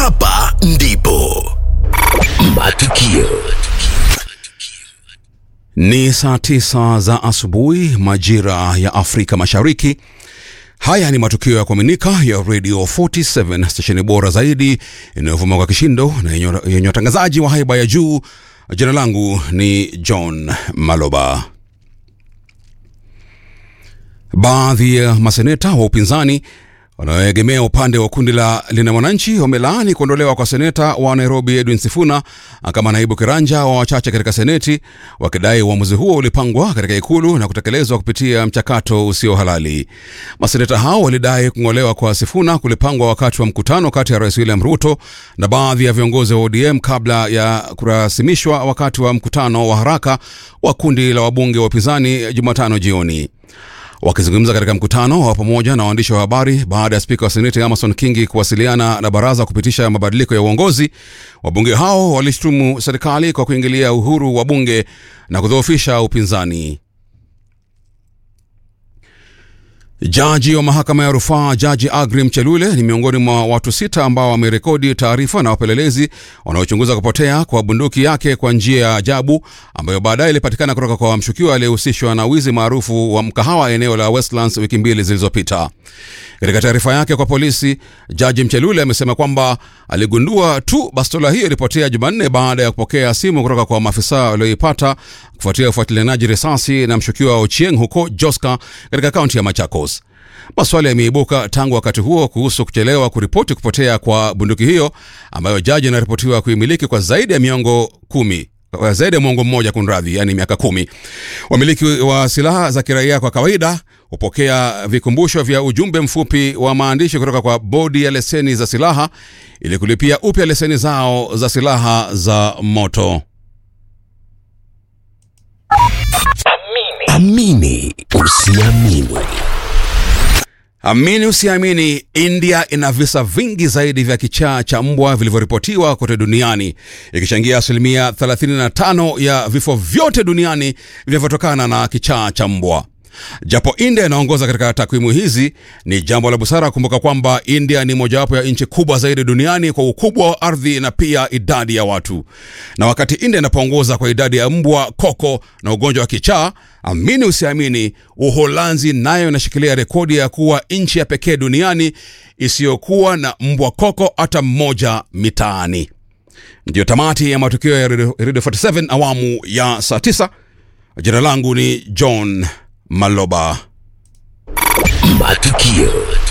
hapa ndipo matukio Ni saa tisa za asubuhi majira ya Afrika Mashariki. Haya ni matukio ya kuaminika ya Radio 47 stesheni bora zaidi inayovuma kwa kishindo na yenye yenye watangazaji wa haiba ya juu. Jina langu ni John Maloba. Baadhi ya maseneta wa upinzani wanaoegemea upande wa kundi la Linda Mwananchi wamelaani kuondolewa kwa seneta wa Nairobi Edwin Sifuna kama naibu kiranja wa wachache katika seneti, wakidai uamuzi huo ulipangwa katika ikulu na kutekelezwa kupitia mchakato usio halali. Maseneta hao walidai kung'olewa kwa Sifuna kulipangwa wakati wa mkutano kati ya Rais William Ruto na baadhi ya viongozi wa ODM kabla ya kurasimishwa wakati wa mkutano wa haraka wa kundi la wabunge wa upinzani Jumatano jioni. Wakizungumza katika mkutano wa pamoja na waandishi wa habari baada ya spika wa seneti Amason Kingi kuwasiliana na baraza kupitisha mabadiliko ya uongozi, wabunge hao walishtumu serikali kwa kuingilia uhuru wa bunge na kudhoofisha upinzani. Jaji wa mahakama ya rufaa Jaji Agri Mchelule ni miongoni mwa watu sita ambao wamerekodi taarifa na wapelelezi wanaochunguza kupotea kwa bunduki yake kwa njia ya ajabu ambayo baadaye ilipatikana kutoka kwa mshukiwa aliyehusishwa na wizi maarufu wa mkahawa eneo la Westlands wiki mbili zilizopita. Katika taarifa yake kwa polisi, Jaji Mchelule amesema kwamba aligundua tu bastola hiyo ilipotea Jumanne baada ya kupokea simu kutoka kwa maafisa walioipata kufuatia ufuatilianaji risasi na mshukiwa Ochieng huko Joska katika kaunti ya Machakos. Maswali yameibuka tangu wakati huo kuhusu kuchelewa kuripoti kupotea kwa bunduki hiyo ambayo jaji anaripotiwa kuimiliki kwa zaidi ya miongo kumi kwa zaidi ya mwongo mmoja kunradhi, yani miaka kumi. Wamiliki wa silaha za kiraia kwa kawaida hupokea vikumbusho vya ujumbe mfupi wa maandishi kutoka kwa bodi ya leseni za silaha ili kulipia upya leseni zao za silaha za moto. amini usiamini Amini usiamini, India ina visa vingi zaidi vya kichaa cha mbwa vilivyoripotiwa kote duniani, ikichangia asilimia 35 ya vifo vyote duniani vinavyotokana na kichaa cha mbwa. Japo India inaongoza katika takwimu hizi, ni jambo la busara kumbuka kwamba India ni mojawapo ya nchi kubwa zaidi duniani kwa ukubwa wa ardhi na pia idadi ya watu. Na wakati India inapoongoza kwa idadi ya mbwa, koko na ugonjwa wa kichaa, amini usiamini, Uholanzi nayo inashikilia rekodi ya kuwa nchi ya pekee duniani isiyokuwa na mbwa koko hata mmoja mitaani. Ndiyo tamati ya matukio ya Radio Radio 47 awamu ya saa 9. Jina langu ni John Maloba. matukio